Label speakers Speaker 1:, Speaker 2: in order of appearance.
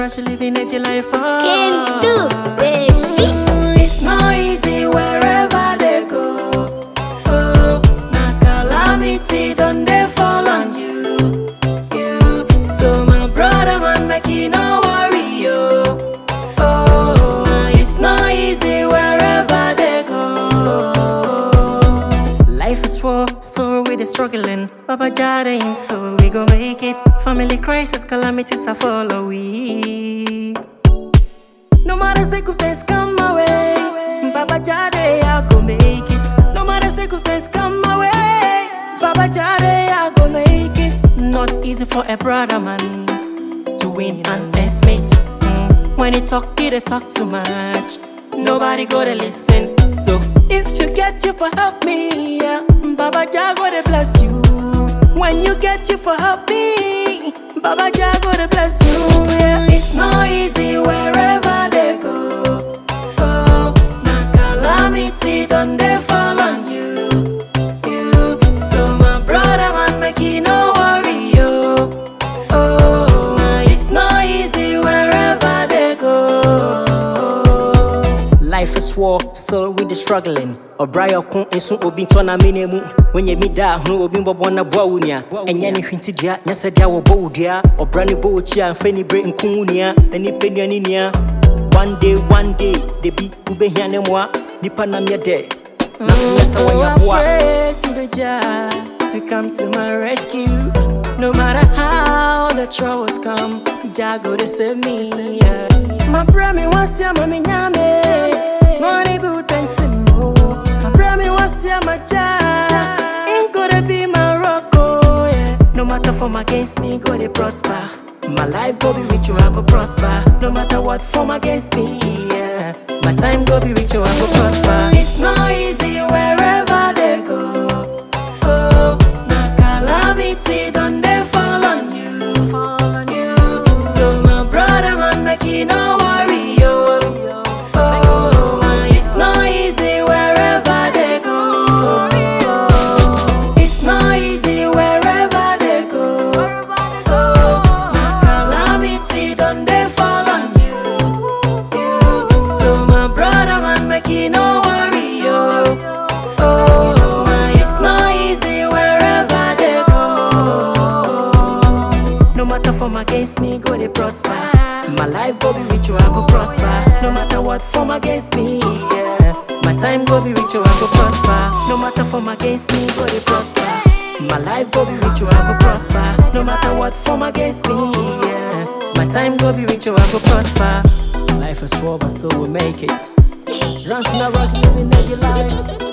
Speaker 1: rush, living edgy life. Oh.
Speaker 2: Can do, baby.
Speaker 1: It's not easy wherever they go. Oh, na calamity don't they fall on you. You, so my brother man, make you no worry yo. Oh, it's not easy wherever they go. Life is war, so we the struggling. Baba Jada in store, we gon' make it. Family crisis, calamities I follow we. No matter circumstance come my way, Baba Jade, I go make it. No matter circumstance come my way, Baba Jade, I go make it. Not easy for a brother man to win and best mates. Mm. When he talk, he dey talk too much. Nobody go to listen. So if you get you for help me, yeah, Baba Jah go to bless you. When you get you for help me, Baba Jah go to bless you. Yeah, it's not easy wherever they go. Oh, na calamity done they fall on you. You, so my brother man, make you no worry yo. Oh, it's not easy wherever they go. Life is war, still we the struggling. Obraya ko nso obi ntɔ na mene mu Wonyɛ mi da ho obi mbɔbɔ na boa wo nua Ɛnyɛ ne hwenti dua, nyɛ sɛ dea wɔbɔ wo dua Ɔbra ne bɔ wo kyi a mfa ni bere nko wo nua Na nipa nua ne nua One day, one day, de bi wobɛhia ne mmoa Nipa nam yɛ dɛ Na so nyɛ sɛ wɔyɛ aboa to the Jah to come to my rescue No matter how the troubles come Jah go to save me yeah. My brother wants ya mami nyame Money boot and timo My brother wants ya my Jah Ain't gonna be my rock oh yeah No matter form against me go to prosper My life go be rich I go prosper No matter what form against me yeah My time go be rich I go prosper It's not easy wherever they go Oh, na calamity done they fall on you. Fall on you. So my brother man, make you no worry yo. Oh, it's not easy wherever they go. It's not easy wherever they go. Oh, na calamity done they fall on you. You. So my brother man, make you no worry yo. Oh, it's not easy wherever they go. No matter form against me, go they prosper. My life go be rich, I go prosper. No matter what form against me, yeah. My time go be rich, I go prosper. No matter form against me, go they prosper. My life go be rich, I go prosper. No matter what form against me, yeah. My time go be rich, I go prosper. Life is war, but still we make it. Runs not rush, living as you like.